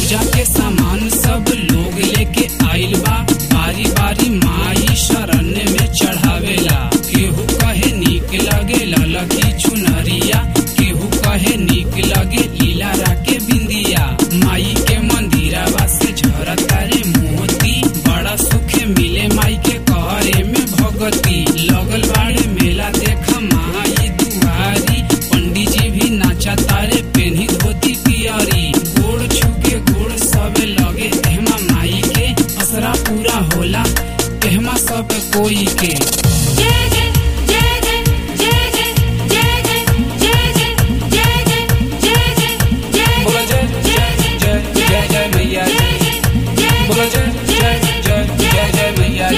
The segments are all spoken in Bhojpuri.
पूजा के सामान सब लोग लेके आइल बा बारी बारी माई शरण में चढ़ावेला केहू कहे नीक लगे ललकी चुनरिया केहू कहे नीक लगे लीला राके बिंदिया माई के मंदिरवा से झरता रे मोती बड़ा सुख मिले माई के करे में भगती लगल बाड़े मेला देख माई दुआरी पंडित जी भी नाचा तारे पेन्ही धोती पियरी गोड़ छुके गोड़ सब लगे एहमा माई के असरा पूरा होला एहमा सब कोई के जय जय जय जय जय जय जय जय जय जय जय जय जय बोला जय जय जय जय जय मैया जी बोला जय जय जय जय जय मैया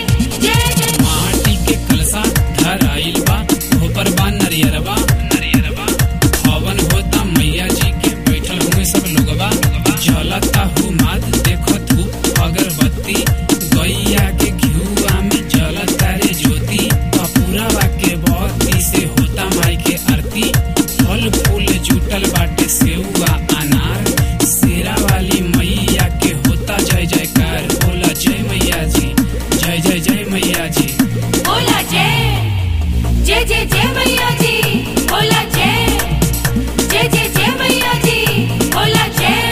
जी माटी के कलसा धराइल बा ऊपर बा नरियरबा नरियरबा हवन होता मैया जी के बैठल हुए सब लोगबा जलता हु मात देखो धूप अगरबत्ती गैया के घिउआ में जलता रे ज्योति कपूरवा के बत्ती से होता माई के आरती फल फूल जुटल बाटे सेउआ अनार शेरा वाली मैया के होता जय जयकार बोला जय मैया जी जय जय जय मैया जी बोला जय जय जय जय मैया जी बोला जय जय जय जय मैया जी बोला जय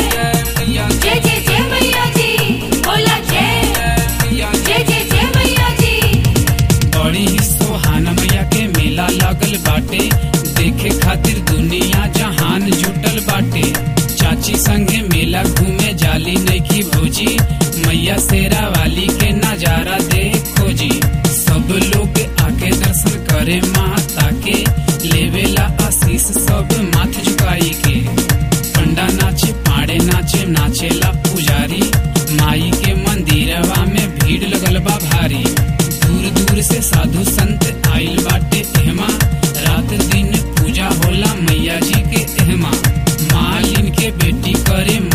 जय जय जय मैया जी बोला जय जय जय जय मैया जी बड़ी ही सोहान मैया के मेला लगल बाटे देखे खातिर दुनिया जहान जुटल बाटे चाची संगे मेला घूमे जाली नैकी भौजी मैया शेरा वाली के नजारा देखो जी सब लोग आके दर्शन करे माता के लेवेला आशीष सब माथ झुकाई के पंडा नाचे पाड़े नाचे नाचेला पुजारी माई के मंदिरवा में भीड़ लगल बा भारी दूर दूर से साधु संत आइल बाटे एहमा रात दिन पूजा होला मैया जी के एहमा मालिन के बेटी करे